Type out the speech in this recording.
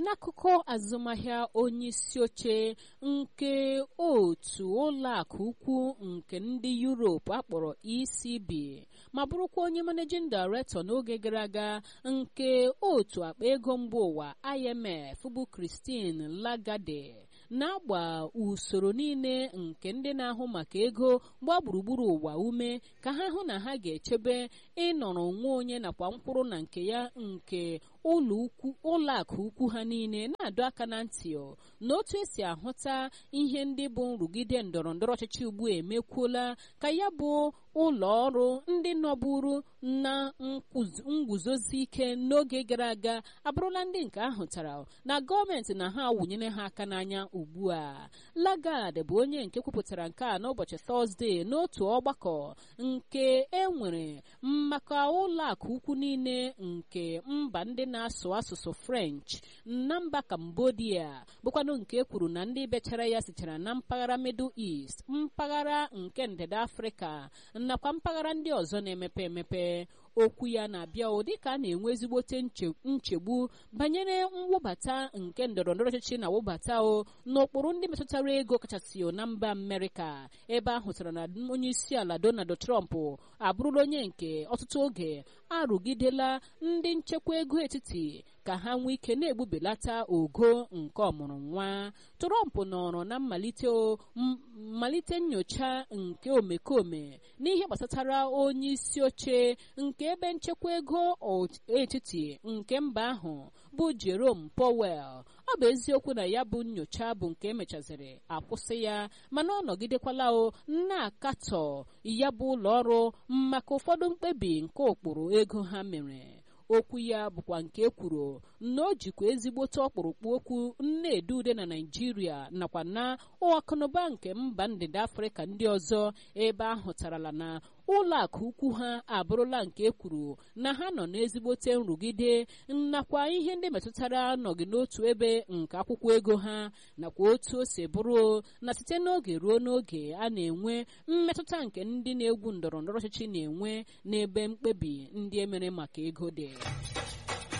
n'akụkọ azụmahịa onye isi oche nke otu ụlọakụ ukwu nke ndị Europe akpọrọ ECB ma bụrụkwa onye managing director n'oge gara aga nke otu akpa ego mba ụwa IMF bụ Christine Lagarde na-agba usoro niile nke ndị na-ahụ maka ego gbaa gburugburu ụwa ume ka ha hụ na ha ga-echebe ịnọrọ onwe onye nakwa mkpụrụ na nke ya nke ụlọ akụ ukwu ha niile na-adọ aka na ntị na otu esi ahụta ihe ndị bụ nrụgide ndọrọ ndọrọ ọchịchị ugbu a emekwuola ka ya bụ ụlọ ọrụ ndị nọburu na nguzozi ike n'oge gara aga abụrụla ndị nke ahụtara na gọọmenti na ha wụnyere ha aka n'anya ugbu a Lagarde bụ onye nke kwupụtara nke a n'ụbọchị Tọzdee n'otu ọgbakọ nke e nwere maka ụlọ akụ ukwu niile nke mba ndị na-asụ asụsụ French na mba Cambodia bụkwanụ nke kwuru na ndị bechara ya sitere na mpaghara Middle East mpaghara nke ndịda Afrịka nakwa mpaghara ndị ọzọ na-emepe emepe okwu ya na-abịa ụdị ka a na-enwe ezigbote nchegbu banyere mwụbata nke ndọrọndọrọ ọchịchị na wụbata o n'ụkpụrụ ndị metụtara ego kachasị na mba Amerịka ebe a hụtara na onye isi ala Donald Trump abụrụla onye nke ọtụtụ oge arụgidela ndị nchekwa ego etiti ka ha nwee ike na-egbubelata ogo nke ọmụrụ nwa Trump nọrọ na mmalite mmalite nyocha nke omekome n'ihe gbasatara onye isi oche nke ebe nchekwa ego etiti nke mba ahụ bụ Jerome Powell ọ bụ eziokwu na ya bụ nyocha bụ nke emechaziri akwụsị ya mana ọ nọgidekwala o na-akatọ ya bụ ụlọ ọrụ maka ụfọdụ mkpebi nke ụkpụrụ ego ha mere okwu ya bụkwa nke ekwuru na o jikwa ezigbote ọkpụrụkpụ okwu nna-ede ude na naijiria nakwa na akụnụba nke mba ndịda afrịka ndị ọzọ ebe a hụtarala na ụlọ akụ ukwu ha abụrụla nke ekwuru na ha nọ n'ezigbote nrụgide nakwa ihe ndị metụtara nọgị n'otu ebe nke akwụkwọ ego ha nakwa otu o si bụrụ na site n'oge ruo n'oge a na-enwe mmetụta nke ndị na-egwu ndọrọ ndọrọ ọchịchị na-enwe n'ebe mkpebi ndị emere maka ego dị